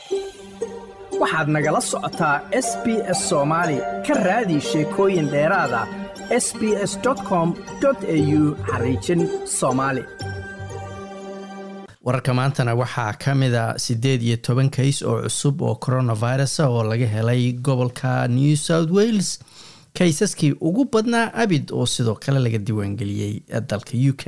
waxaad nagala socotaa s b s soomaali ka raadi sheekooyin dheeraada s b s com au xariijin soomaali wararka maantana waxaa ka mida siddeed iyo toban kays oo cusub oo coronavirus oo laga helay gobolka new south wales kaysaskii ugu badnaa abid oo sidoo kale laga diiwaangeliyey dalka u k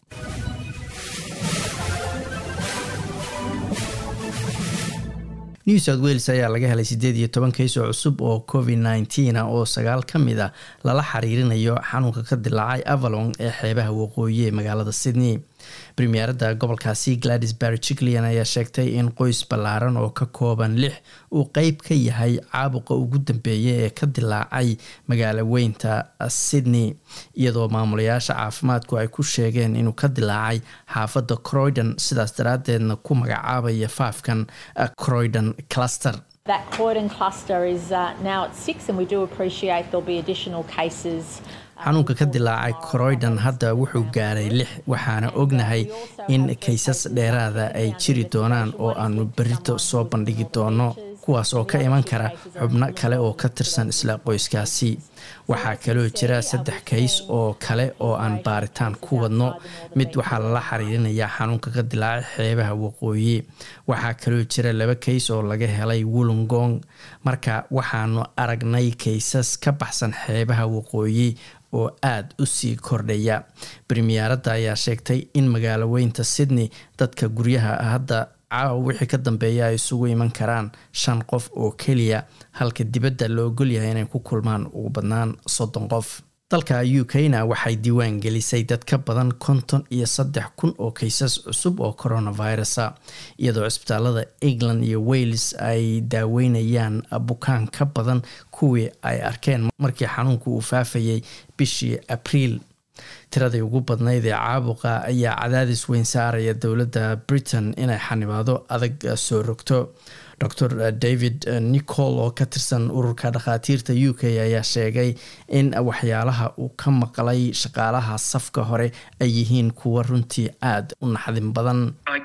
new south wales ayaa laga helay siddeed iyo toban kays oo cusub oo covid nneteen oo sagaal ka mid a lala xiriirinayo xanuunka ka dilaacay avalon ee xeebaha waqooyi ee magaalada sydney premierada gobolkaasi gladys barry jiclian ayaa sheegtay in qoys ballaaran oo ka kooban lix uu qeyb ka yahay caabuqa ugu dambeeya ee ka dilaacay magaalo weynta sydney iyadoo maamulayaasha caafimaadku ay ku sheegeen inuu ka dilaacay xaafadda croydon sidaas daraadeedna ku magacaabaya faafkan croydon cluster That Croydon cluster is uh, now at six, and we do appreciate there'll be additional cases. xanuunka ka dilaacay croydon hadda wuxuu gaaray lix waxaana ognahay in kaysas dheeraada ay jiri doonaan oo aanu berito soo bandhigi doono kuwaas oo ka iman kara xubno kale oo ka tirsan isla qoyskaasi waxaa kaloo jira saddex kays oo kale oo aan baaritaan ku wadno mid waxaa lala xiriirinayaa xanuunka ka dilaacay xeebaha waqooyi waxaa kaloo jira laba kays oo laga helay wollongong marka waxaanu aragnay kaysas ka baxsan xeebaha waqooyi oo aada u sii kordhaya premiyeeradda ayaa sheegtay in magaalo weynta sydney dadka guryaha hadda caawa wixii ka dambeeya ay isugu iman karaan shan qof oo keliya halka dibadda la ogolyahay inay ku kulmaan ugu badnaan soddon qof dalka u k-na waxay diiwaan gelisay dad ka badan konton iyo saddex kun oo kaysas cusub oo coronavirusa iyadoo cisbitaalada england iyo wales ay daaweynayaan bukaan ka badan kuwii ay arkeen markii xanuunku uu faafayay bishii abriil tiradii ugu badnayd ee caabuqa ayaa cadaadis weyn saaraya dowladda britain inay xanibaado adag soo rogto dor david nicol oo ka tirsan ururka dhakhaatiirta u k ayaa sheegay in waxyaalaha uu ka maqlay shaqaalaha safka hore ay yihiin kuwa runtii aada u naxdin badan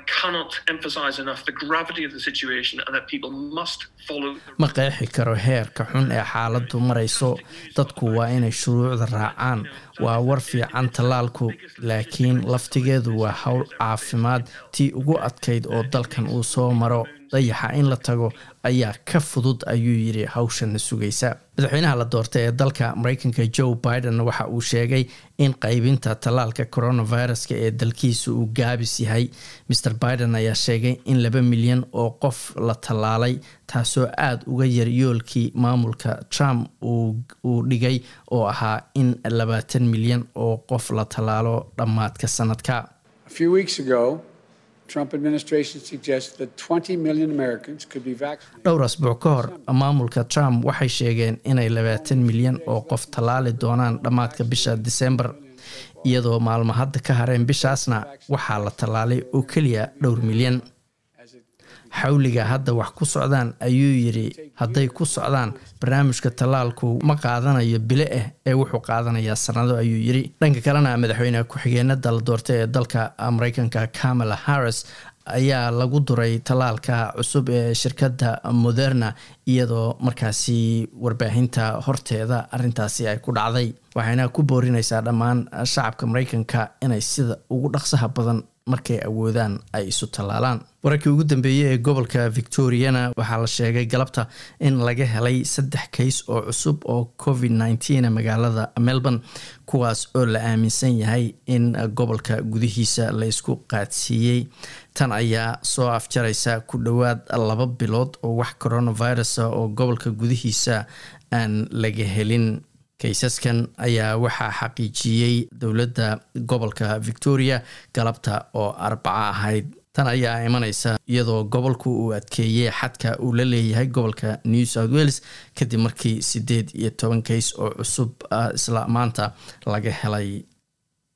ma qeexi karo heerka xun ee xaaladdu marayso dadku waa inay shuruucda raacaan waa war fiican tallaalku laakiin laftigeedu waa howl caafimaad tii ugu adkayd oo dalkan uu soo maro dayaxa in la tago ayaa ka fudud ayuu yidhi hawshana sugaysa madaxweynaha la doortay ee dalka mareykanka joe biden waxa uu sheegay in qaybinta tallaalka coronaviruska ee dalkiisa uu gaabis yahay mer biden ayaa sheegay in laba milyan oo qof la tallaalay taasoo aada uga yar yoolkii maamulka trump uu dhigay oo ahaa in labaatan milyan oo qof la tallaalo dhammaadka sanadka dhowr asbuuc ka hor maamulka trump waxay sheegeen inay labaatan milyan oo qof tallaali doonaan dhammaadka bisha disembar iyadoo maalmo hadda ka hareen bishaasna waxaa la tallaalay oo keliya dhowr milyan xawliga hadda wax ku socdaan ayuu yidhi hadday ku socdaan barnaamijka tallaalku ma qaadanayo bile ah ee wuxuu qaadanayaa sanado ayuu yidhi dhanka kalena madaxweyne ku-xigeenada la doortay ee dalka mareykanka kamala harris ayaa lagu duray tallaalka cusub ee shirkadda moderna iyadoo markaasi warbaahinta horteeda arintaasi ay ku dhacday waxayna ku boorinaysaa dhammaan shacabka mareykanka inay sida ugu dhaqsaha badan markay awoodaan ay isu tallaalaan wararkii ugu dambeeyey ee gobolka victoriana waxaa la sheegay galabta in laga helay saddex kays oo cusub oo covid nneteen magaalada melbourne kuwaas oo la aaminsan yahay in gobolka gudihiisa la isku qaadsiiyey tan ayaa soo afjaraysa ku dhowaad laba bilood oo wax coronavirus oo gobolka gudihiisa aan laga helin kaysaskan ayaa waxaa xaqiijiyey dowladda gobolka victoria galabta oo arbaco ahayd tan ayaa imaneysa iyadoo gobolku uu adkeeyey xadka uu la leeyahay gobolka new south wales kadib markii sideed iyo toban kays oo cusub isla maanta laga helay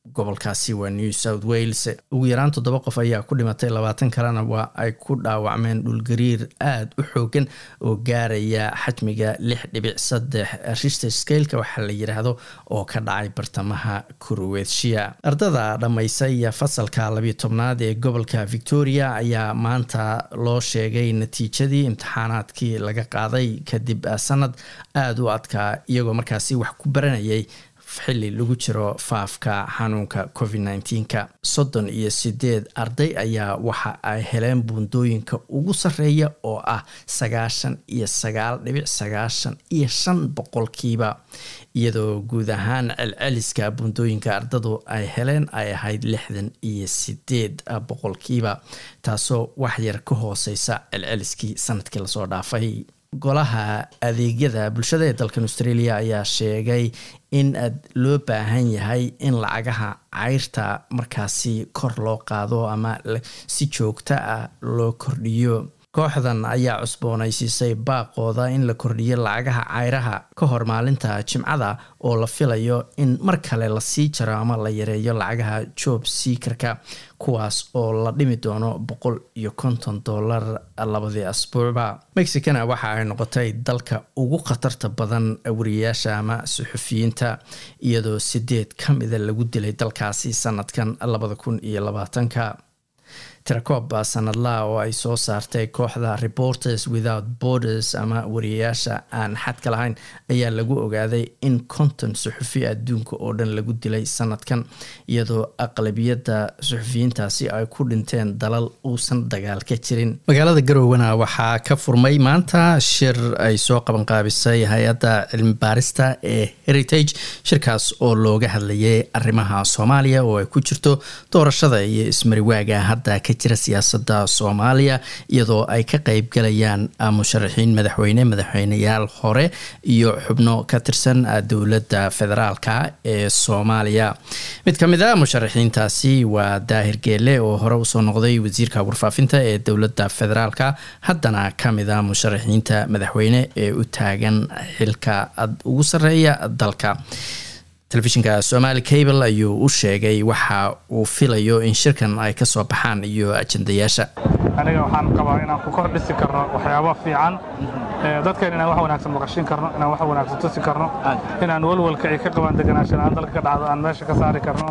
gobolkaasi waa new south wales ugu yaraan toddoba qof ayaa ku dhimatay labaatan kalena waa ay ku dhaawacmeen dhulgariir aada u xoogan oo gaaraya xajmiga lix dhibic saddex richter skaleka waxaa la yidhaahdo oo ka dhacay bartamaha kurowetshiya ardada dhammaysay fasalka labiyo tobnaad ee gobolka victoria ayaa maanta loo sheegay natiijadii imtixaanaadkii laga qaaday kadib sanad aada u adkaa iyagoo markaasi wax ku baranayay xili lagu jiro faafka xanuunka covid nneteen-ka soddon iyo sideed arday ayaa waxa ay heleen buundooyinka ugu sarreeya oo ah sagaashan iyo sagaal dhibic sagaashan iyo shan boqolkiiba iyadoo guud ahaan celceliska buundooyinka ardadu ay heleen ay ahayd lixdan iyo sideed boqolkiiba taasoo waxyar ka hooseysa celceliskii sanadkii lasoo dhaafay golaha adeegyada bulshada ee dalkan australia ayaa sheegay in loo baahan yahay in lacagaha cayrta markaasi kor loo qaado ama si joogto ah loo kordhiyo kooxdan ayaa cusboonaysiisay baaqooda in la kordhiyo lacagaha cayraha ka hor maalinta jimcada oo la filayo in mar kale lasii jaro ama la yareeyo lacagaha job seakerka kuwaas oo la dhimi doono boqol iyo konton dollar labadii asbuucba mexicana waxa ay noqotay dalka ugu khatarta badan wariyayaasha ama suxufiyiinta iyadoo sideed ka mida lagu dilay dalkaasi sanadkan labada kun iyo labaatanka tirakoob sanadlaha oo ay soo saartay kooxda reporters without borders ama wariyayaasha aan xadka lahayn ayaa lagu ogaaday in konton suxufi adduunka oo dhan lagu dilay sanadkan iyadoo aqlabiyadda suxufiyiintaasi ay ku dhinteen dalal uusan dagaal ka jirin magaalada garowana waxaa ka furmay maanta shir ay soo qabanqaabisay hay-adda cilmi baarista ee heritage shirkaas oo looga hadlayay arrimaha soomaaliya oo ay ku jirto doorashada iyo ismariwaaga hadda ka jira siyaasada soomaaliya iyadoo ay ka qeyb galayaan musharaxiin madaxweyne madaxweyneyaal hore iyo xubno ka tirsan dowladda federaalka ee soomaaliya mid ka mid a musharaxiintaasi waa daahir geele oo hore usoo noqday wasiirka warfaafinta ee dowladda federaalka haddana kamid a musharaxiinta madaxweyne ee u taagan xilka ugu sareeya dalka telefishinka somali cable ayuu u sheegay waxa uu filayo in shirkan ay ka soo baxaan iyo ajandayaasha aniga waxaan qabaa inaan ku kor dhisi karno waxyaaba fiican dadkan inaan wax wanaagsan maqashin karno inaan wax wanaagsan tusi karno inaan walwalka ay ka qabaan deganaanshan aan dalka ka dhacdo aan meesha ka saari karno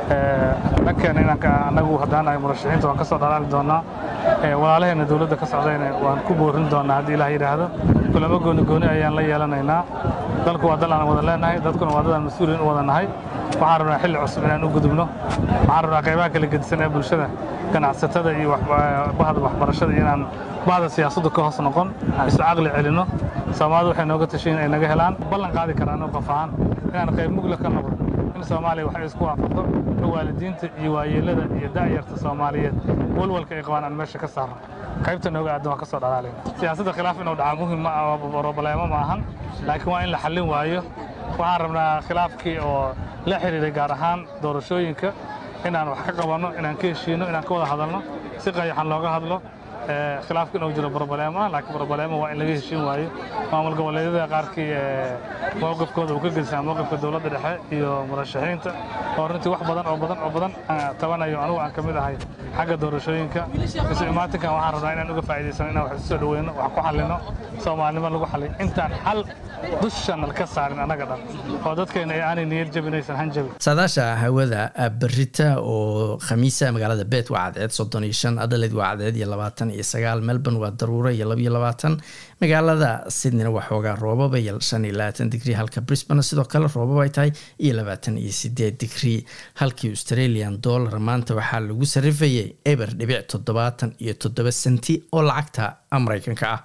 dhankeena inaan annagu haddaan ay murashaxiinta waan ka soo dhalaali doonnaa walaalaheenna dowladda ka socdayna waan ku boorin doonnaa haddii ilaah yidhaahdo kulamo gooni gooni ayaan la yeelanaynaa dalku waa dal aan wada leenahay dadkuna waa dad aan mas-uuliin u wada nahay waxaan rabnaa xilli cusub inaan u gudubno waxaan rabnaa qaybaha kala gedisan ee bulshada ganacsatada iyo bahda waxbarashada inaan bahda siyaasaddu ka hoos noqon isu caqli celinno soomaalida waxay nooga tashiin ay naga helaan ballan qaadi karaan qof ahaan inaan qayb mugla ka noqdo in soomaaliya waxay isku waafaqdo in waalidiinta iyo waayeellada iyo da'yarta soomaaliyeed walwalka ay qabaan aan meesha ka saarno qaybta nooga aadan waan ka soo dhalaalayna siyaasadda khilaaf inuu dhaca muhim ma ah robaleemo ma ahan laakiin waa in la xallin waayo waxaan rabnaa khilaafkii oo la xidhiiray gaar ahaan doorashooyinka inaan wax ka qabanno inaan ka heshiino inaan ka wada hadalno si qayaxan looga hadlo khilaafka inuu jiro brobaleemo laakiin brobaleemo waa in laga heshiin waayo maamul goboleedyada qaarkii mowqifkooda uu ka gedisaa mowqifka dowladda dhexe iyo murashaxiinta oo runtii wax badan oo badan oo badan tabanayo anugu aan ka mid ahay xagga doorashooyinka isu imaatinkan waxaan rabnaa inaan uga faa'iidaysano inaan wax isu soo dhaweyno wax ku xallino soomaalinimo lagu xalliyo intaan xal dushanal ka saarin annaga dhan oo dadkeena ay aanay niyad jabinaysan hanjabi saadaasha hawada berita oo khamiisa magaalada bet waa cadceed soddon iyo shan adelaide waa cadceed iyo labaatan iyo sagaal melbourne waa daruuro iyo labayo labaatan magaalada sydneyna waa xoogaa roobaba iyo shan iyo labaatan digrii halka brisbane sidoo kale roobaba ay tahay iyo labaatan iyo sideed digrii halkii australian dollar maanta waxaa lagu sarifayay eber dhibic toddobaatan iyo toddoba senti oo lacagta mareykanka ah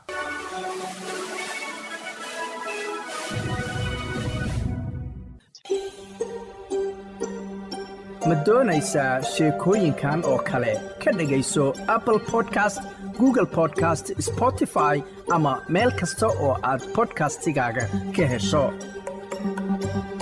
ma doonaysaa sheekooyinkan oo kale ka dhegayso apple podcast google podcast spotify ama meel kasta oo aad bodkastigaaga ka hesho